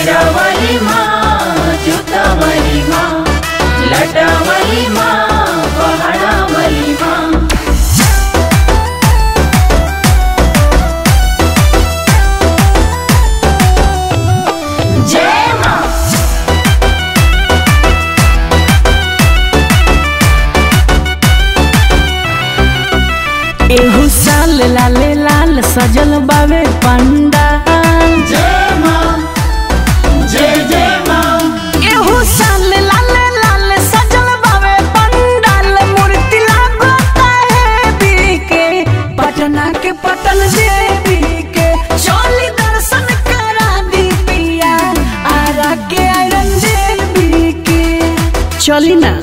शेरावाली माँ जुतावाली माँ लटावाली माँ पहाड़ावाली माँ जय माँ एहू साल लाले लाल सजल बावे पंडाल जय माँ जय जय माँ एहू साल लाले लाल सजल बावे पंडाल मूर्ति लागता है बीके पटना के पटन देवी के चोली दर्शन करा दी पिया आरा के आयरन देवी के चली ना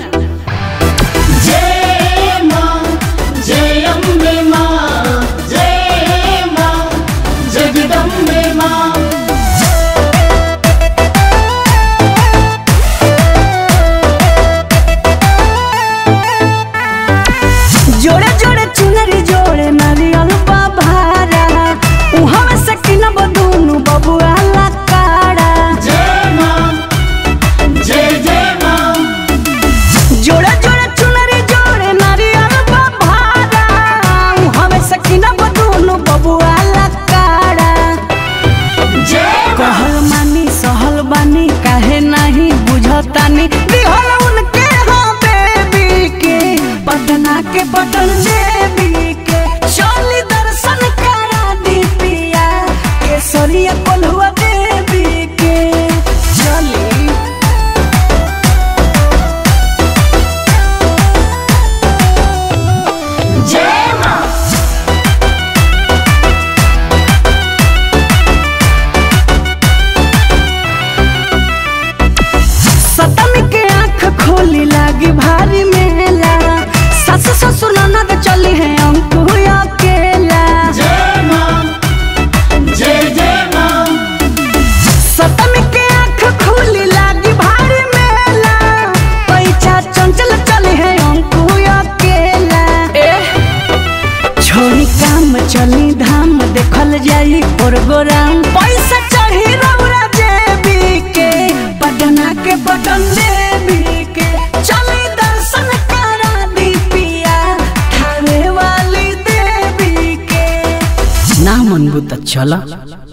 जय माँ जय अम्बे माँ जय माँ जगदम्बे माँ जोड़े जोड़े चुनरी जोड़े नारियल बाभारा उहाँ में से किनब दुनु बबुआ लकाड़ा जय माँ जय जय माँ जोड़े जोड़े चुनरी जोड़े नारियल बाभारा उहाँ में से किनब दुनु बबुआ लकाड़ा जय माँ कहल मानी सहल बानी काहे नहीं बुझतानी दिहल उनके हाँ बेबी के पटना के पटन देवी के चली दर्शन करा दी पिया केसरिया कोल्हुआ देवी के चली जय माँ सतमी के आँख खोली लागी भारी मेला सस ससुर ननद चली है अंकु अकेला जय माँ जय जय माँ सतमी के आँख खोली लागी भारी मेला पैसा चंचल चली है अंकु अकेला छोड़ी काम चली धाम देखल जाई प्रोग्राम पैसा चढ़ी रौरा देवी के पटना के पटन देवी के चली दर्शन करा दी पिया थावे वाली देवी के ना मनबू त चला